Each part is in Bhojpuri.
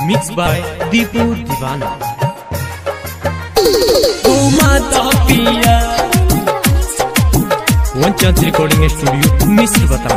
Mixed by Deepu Divana. पिया One Chance Recording Studio, Mr. Bata.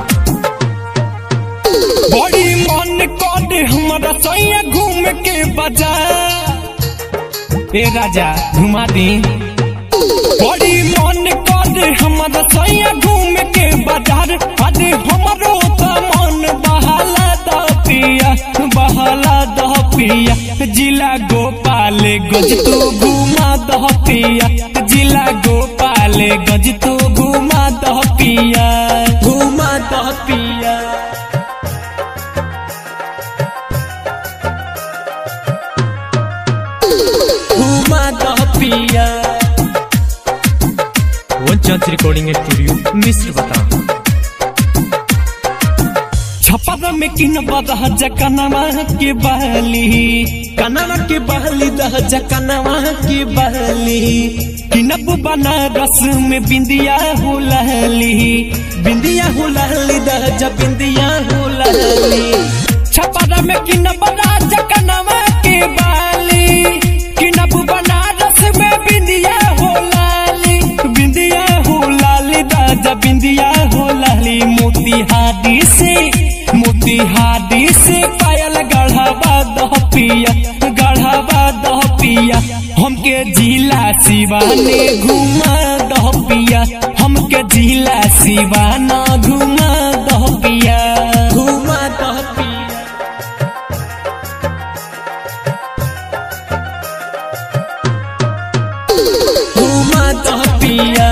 बड़ी मन कर हमारा सैया घूम के बाजार ए राजा घुमा दी बड़ी मन कर हमारा सैया घूम के बाजार अरे हमारो तो मन बहाला द पिया बहाला द पिया जिला गोपाल गज तू घुमा द पिया जिला गोपाल गज तू घुमा द पिया घुमा द पिया घुमा द पिया One Chance Recording Studio, Mr. Bata. छपर में किन बदह जकनवा के बहली कनवा के बहली दह जकनवा के बहली किनब बनारस में बिंदिया हो लहली बिंदिया हो लहली दह ज बिंदिया हो लहली छपर में किन बदह जकनवा के बहली किनब बनारस में बिंदिया हो लाली बिंदिया हो लाली दह ज बिंदिया हो लहली मोतिहारी से मोतिहारी से पायल गढ़ावा दह पिया गढ़ावा दह पिया हमके जिला सिवाने घुमा दह पिया हमके जिला सिवाना घुमा दह पिया घुमा दह पिया घुमा दह पिया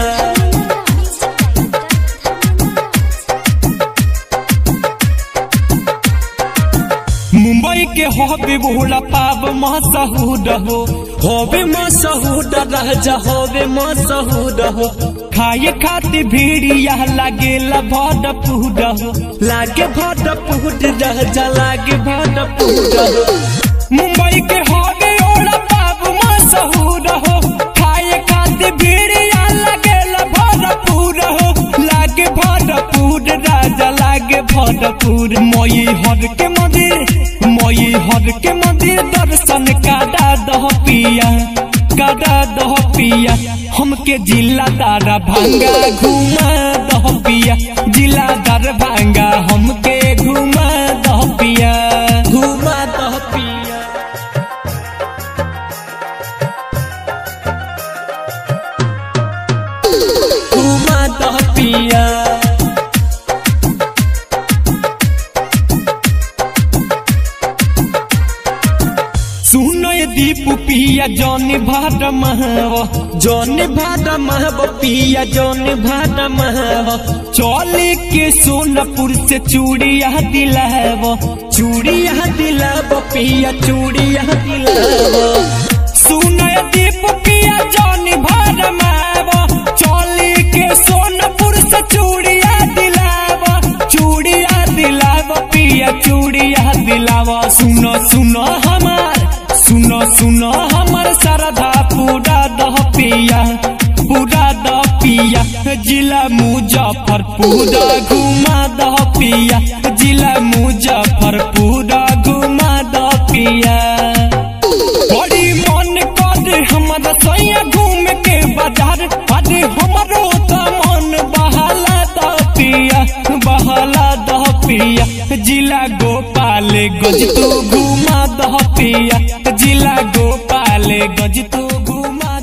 मुंबई के होबे भोला पाप मसहूद हो होबे मसहूद रह जा होबे मसहूद हो खाए खातिर भीड़िया लागे भड पूड हो लागे भड पूड रह जा लागे भड पूड हो मुंबई के होबे ओला पाप मसहूद हो खाए खातिर भीड़िया लागे भड पूड हो लागे भड पूड राजा लागे भरपूर मई हर के मंदिर मई हर के मंदिर दर्शन काटा दह पिया काटा दह पिया हमके जिला दारा भांगा घुमा दह पिया जिला दार भांगा हमके घुमा दह पिया घुमा दह पिया घुमा दह पिया सुनो ये दीप पिया जौन भाट महव जौन भाट महव पिया जौन भाट महव चौले के सोनपुर से चूड़िया दिलाव चूड़िया दिलाव पिया चूड़िया दिलाव सुनो ये दीप पिया जौन भाट महव चौले के सोनपुर से चूड़िया दिलाव चूड़िया दिलाव पिया चूड़िया दिलाव सुनो सुनो हमार सुनो सुनो हमर सरधा पूरा दह पिया पूरा दह पिया जिला मुजफ्फरपुर घुमा दह पिया जिला मुजफ्फरपुर घुमा दह पिया बड़ी मन कर हमर सैया घूम के बाजार अरे हमरो त मन बहाला दह पिया बहाला दह पिया जिला गोपाल गज तू घुमा दह पिया जिला गोपाल गज तू घुमा